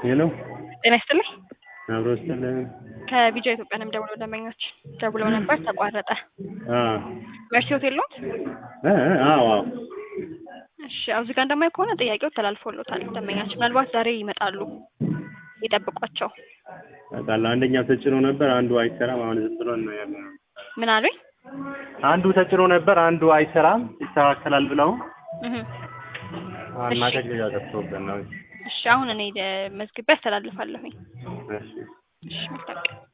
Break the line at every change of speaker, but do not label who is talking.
ሄሎ
ጤና ይስጥልኝ።
አብሮ ስጥልን።
ከቢጃ ኢትዮጵያ ነው የምደውለው። ደንበኞች ደውለው ነበር ተቋረጠ።
አ
መርሲ ሆቴል ኖት?
እ እ አዎ አዎ
እሺ ያው እዚህ ጋር እንደማየው ከሆነ ጥያቄው ተላልፎሎታል። ደንበኛችን ምናልባት ዛሬ ይመጣሉ፣ ይጠብቋቸው።
አውቃለሁ። አንደኛው ተጭኖ ነበር፣ አንዱ አይሰራም። አሁን ዝም ብሎ ነው ያለው።
ምን አሉኝ?
አንዱ ተጭኖ ነበር፣ አንዱ አይሰራም። ይስተካከላል ብለው
እህ
እና ከግያ ገብቶብን ነው።
እሺ አሁን እኔ ደ- መዝግቤ አስተላልፋለሁኝ።
እሺ
እሺ መልካም ቀን።